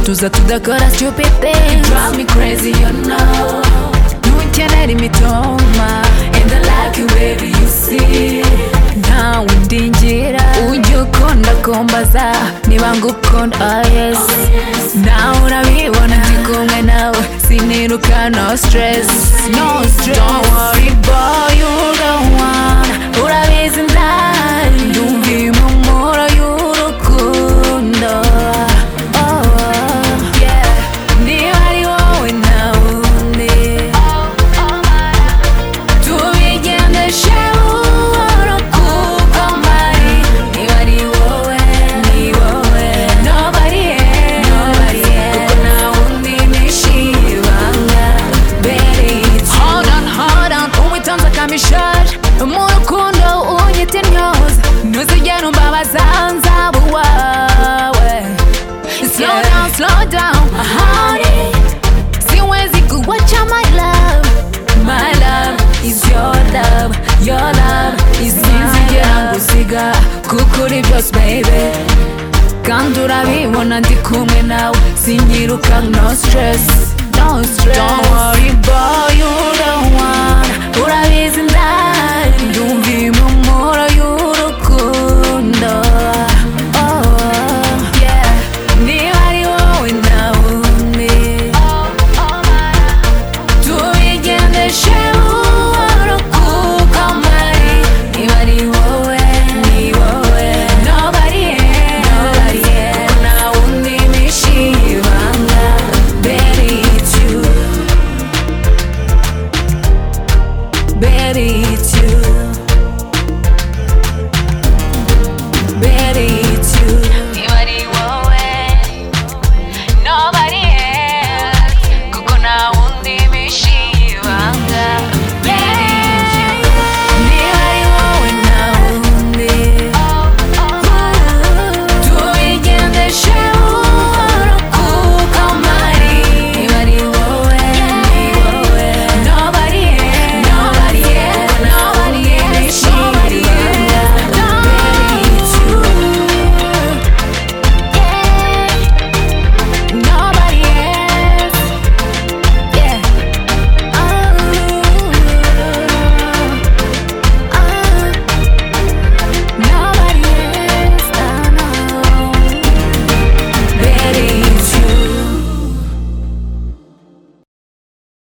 tuza tudakora stupid things Drive me crazy, you know. ntukenera imitoma And I like you, baby, you see. ntawe undingira ujya ukunda kumbaza niba ngukunda oh yes nawe urabibona ndi kumwe nawe siniruka no stress no stress don't worry boy you don't wanna urabizi ndari ndumva impumuro y'urukundo oh yeah niba ari wowe ntawe undi tubigendeshe buhoro kuko mpari niba ari wowe ni wowe nobody nobody kuko ntawe undi nishimiye ibanga beri hold on hold on uwitonze akamishaje mu rukundo unyita intyoza ntuzigera umbabaza nzaba uwawe slow down slow down honey siwezi kuwacha my love my love is your love your love is sinzigera ngusiga kuko uri byose baby kandi urabibona ndi kumwe nawe sinyiruka no stress no stress don't